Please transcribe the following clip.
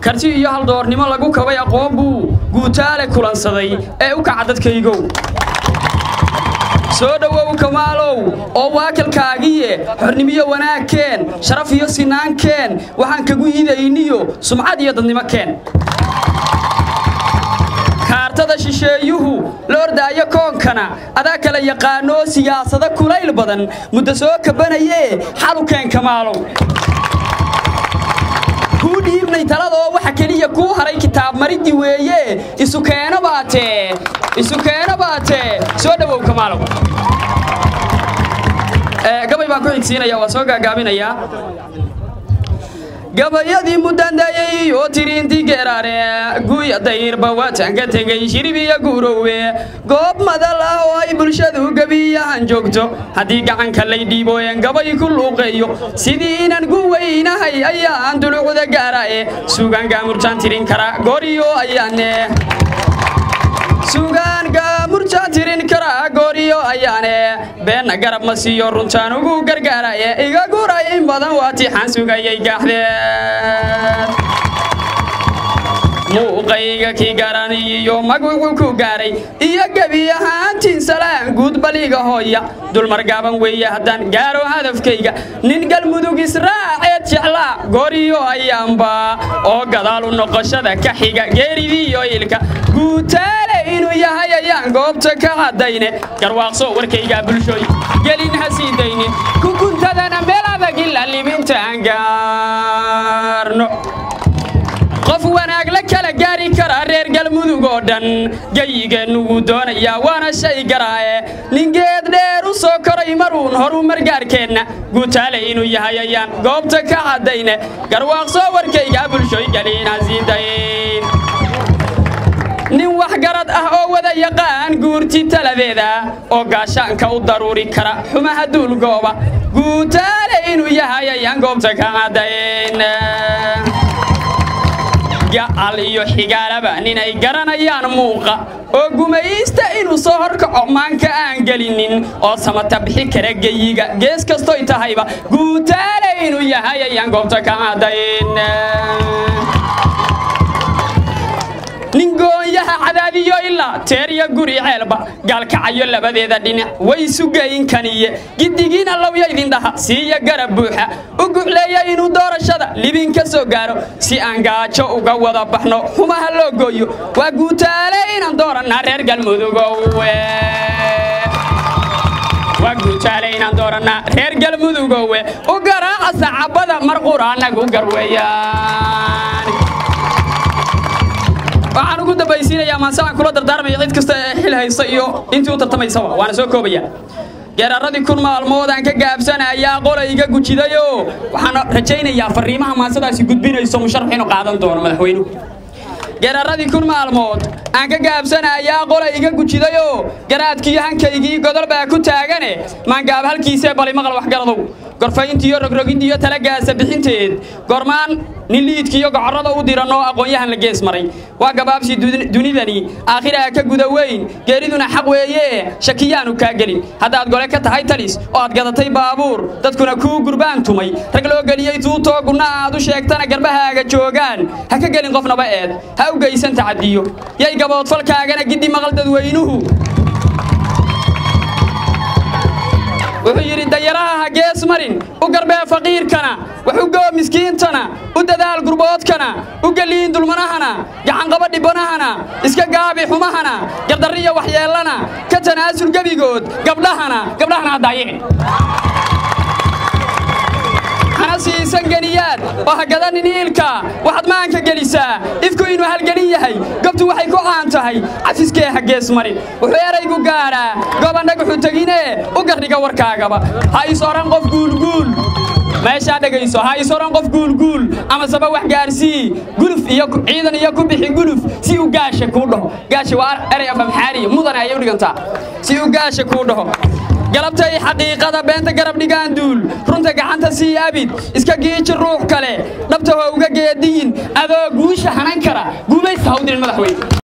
karti iyo haldoornimo lagu kabay aqoon buu guutaale kulansaday ee u kaca dadkaygow soo dhowow kamaalow oo waakalkaagiye xornimiyo wanaagkeen sharaf iyo sinaankeen waxaan kagu idayniyo sumcad iyo dadnimo keen kaartada shisheeyuhu la ordaayo koonkana adaa kala yaqaanoo siyaasado kulayl badan muddo soo kabanayee xalu keen kamaalow kuu dhiibnay taladoo waxa keliya kuu haray kitaab mariddi weeye isu keeno baatee isu keeno baatee soo dhowow kamaalow gabay baan ku xigsiinaya waa soo gaagaabinayaa gabayadii mudandayey oo tiriintii geeraare guya dayrba waataan ka tegey shirib iyo guurowe goob madal ah oo ay bulshadu gebiyahan joogto haddii gacanka lay dhiibooyen gabay ku luuqeeyo sidii inaan gu weynahay ayaan dulucda gaarae suugaan gaamurjaan tirin kara gooriyo ayaane suugaan gaamurjaan tirin kara gooriyo ayaane beenna garab ma siiyo runtaan ugu gargaaraye iga guray in badan waa tixaan sugayay gaaxdeed muuqayga kii garaniyo magwuxuu ku gaaray iyo gebi ahaantiin salaan guud baliga hooya dulmar gaaban weeye haddaan gaaro hadafkayga nin galmudug israaceed jeclaa gooriyo ayaanba oo gadaal u noqoshada ka xiga geeridiiyo ilka guutaale inuu yahay ayaan goobta ka caddayne garwaaqso warkaygaa bulshooy gelin ha sii daynin kukuntadana meel adag ila libinta aan gaarno qof wanaag la kala gaari kara reer galmudug oo dhan geyigeennu wuu doonayaa waana shay garaaye ningeed dheer u soo koray maruun horuu margaarkeenna guutaale inuu yahay ayaan goobta ka caddayne garwaaqsoo warkaygaa bulshooy geliina sii dayn nin waxgarad ah oo wada yaqaan guurti taladeeda oo gaashaanka u daruuri kara xumaha duulgooba guutaale inuu yahay ayaan goobta ka caddayn gacal iyo xigaalaba ninay garanayaan muuqa oo gumaysta inuu soo horkaco maanka aan gelinin oo samata bixi kara geyiga gees kastoy tahayba guutaale inuu yahay ayaan goobta ka caddayn nin goonyaha cadaadiyo ilaa teerya guri ceelba gaalkacayo labadeeda dhinac way sugayin kaniye giddigiina lowya idindhaha siiya garab buuxa u gucleeya inuu doorashada libin ka soo gaaro si aan gaajo uga wada baxno xumaha loo gooyo waa guutaale inaan doorannaa reer galmudugowe waa guutaale inaan doorannaa reer galmudugowe u garaaca sacabada mar quraanagu garweeyaan waxaan ugu dambaysiinayaa maase aan kula dardaarmaya cid kasta ee xil haysta iyo intii u tartamaysaba waana soo koobaya geeraaradii kun maalmood aan ka gaabsanayaa qolayga gujidayo waxaan rajaynayaa fariimaha maasadaasi gudbinayso musharax inuu qaadan doono madaxweynuhu geeraaradii kun maalmood aan ka gaabsanayaa qolayga gujidayo garaadkiiyo hankaygii godol baa ku taagane maangaab halkiisee bali maqal waxgaradow gorfayntiiyo rogrogintiiyo talagaasa bixinteed gormaan nin liidkiiyo gocorrada u diranoo aqoon-yahan la gees maray waa gabaabsi dunidani aakhiraa ka guda weyn geeriduna xaq weeye shakiyaanu kaa gelin haddaad gole ka tahay talis oo aad gadatay baabuur dadkuna kuu gurbaan tumay rag loo geliyey tuutoo gunna aad u sheegtana garbahaaga joogaan ha ka gelin qofnaba eed ha u geysan tacadiyo yay gaboodfalkaagana giddi maqal dadweynuhu wuxuu yidhi dayaraha ha gees marin u garbee faqiirkana wax u goo miskiintana u dadaal gurboodkana u geliyin dulmanahana gacanqaba dhibbanahana iska gaabi xumahana gardarriya waxyeellana ka tanaasul gebigood gabdhahana gabdhahana ha daayicin hana siisan geniyaad oo ha gadanin iilka waxaad maanka gelisaa ifku inuu halgelin yahay gobtu waxay ku caan tahay cafiskee ha gees marin wuxuu eraygu gaadhaa gobandhagaxu teginee u gardhiga warkaagaba ha is odhan qof guulguul meeshaa dhegayso ha is odhan qof guulguul ama saba wax gaarsii guluf iyo ciidan iyo ku bixi guluf si uu gaasha kuu dhaho gaasha waa erey afamxaariya mudane ayay u dhigantaa si uu gaasha kuu dhaho galabtay xaqiiqada beenta garab dhigaan duul runta gacanta sii abid iska giiji ruux kale dhabta ho uga geediyin adoo guusha hanan kara guumaysta ha u dirin madaxweyne